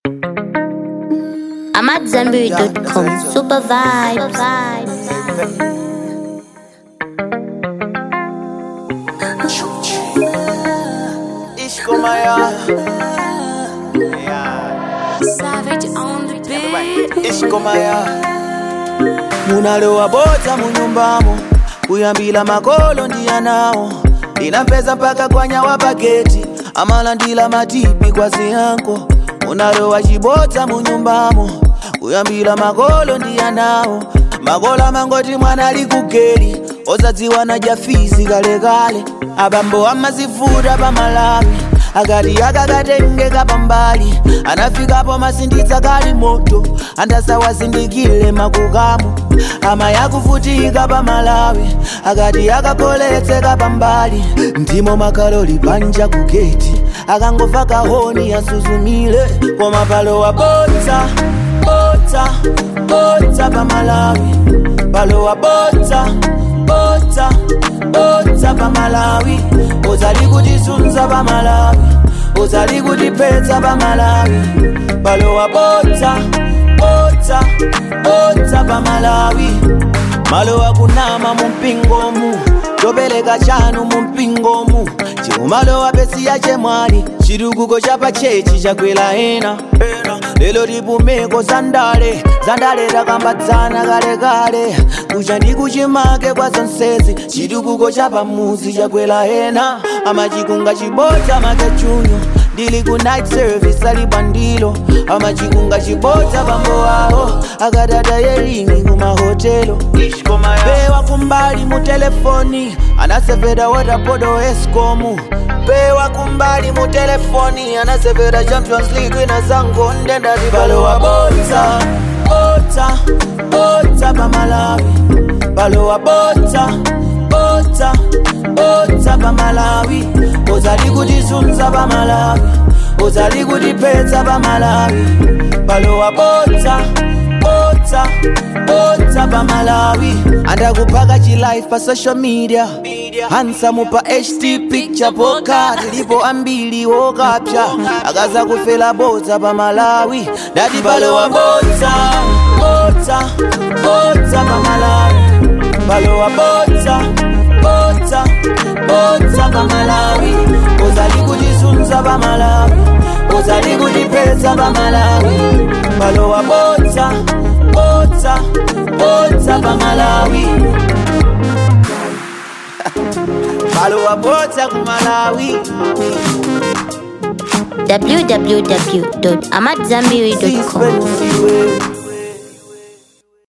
I'm at Zenberry.com. Super vibes. Ich komme ja. Savage on the beat. Ich komme ya. munalowa bota munyumbamo kuyambila makolo ndiyanawo ndinampeza mpaka kwanyawa paketi amalandila matipi kwa ziyanko munalowa chibota munyumbamo kuyambila makolo ndiyanawo makolo amangoti mwana ali kugeli ozadziwa na jafizi kalekale abambo amazifuta pamalawi akati akakatengeka pambali anafikapo masinditsa kali moto andasawazindikile makukamo ama yakuvutika pamalawi akati akapoletseka pambali ndimo makaloli panja kugeti akangova kahoni yasuzumile koma palowa bota bota bota pamalawi palowa bota bota bota pamalawi uzali kutisunza pamalawi uzali kutiphetsa pamalawi palowa bota bota bota pamalawi malowa kunama mumpingomu topeleka chanu mumpingomu chiumalowa pesiya chemwali chitukuko cha pachechi chakwela ena lelo tipumeko zandale zandale takambatsana kalekale kucha ndi kuchimake kwa zonsezi chitukuko cha pamuzi chakwela ena amachikunga chibota makechunyo ndili ku night service ali bandilo amachikunga chibota pambo awo akatata yeringi kumahotelo pewa kumbali mu telefoni anasevera watapodo escomu pewa kumbali mu telefoni anasevera champions league ina zango ndendati palowa bota bota bota pamalawi palowa bota bota bota pamalawi uzali kutisunza pamalawi uzali kutiphetsa pamalawi palowa bota bota bota pamalawi andakuphaka chilife pa social media hansamu pa ht picture poka tilipo ambili wokapsha akaza kufela bota pamalawi dati palowa bota bota bota pamalawi palowa bota bota bota pamalawi uzali kutisunza pamalawi uzali kutiphetsa pamalawi palowa bota bota bota pamalawi palowa bota kumalawi www.amatzambiri.com. sispensiwe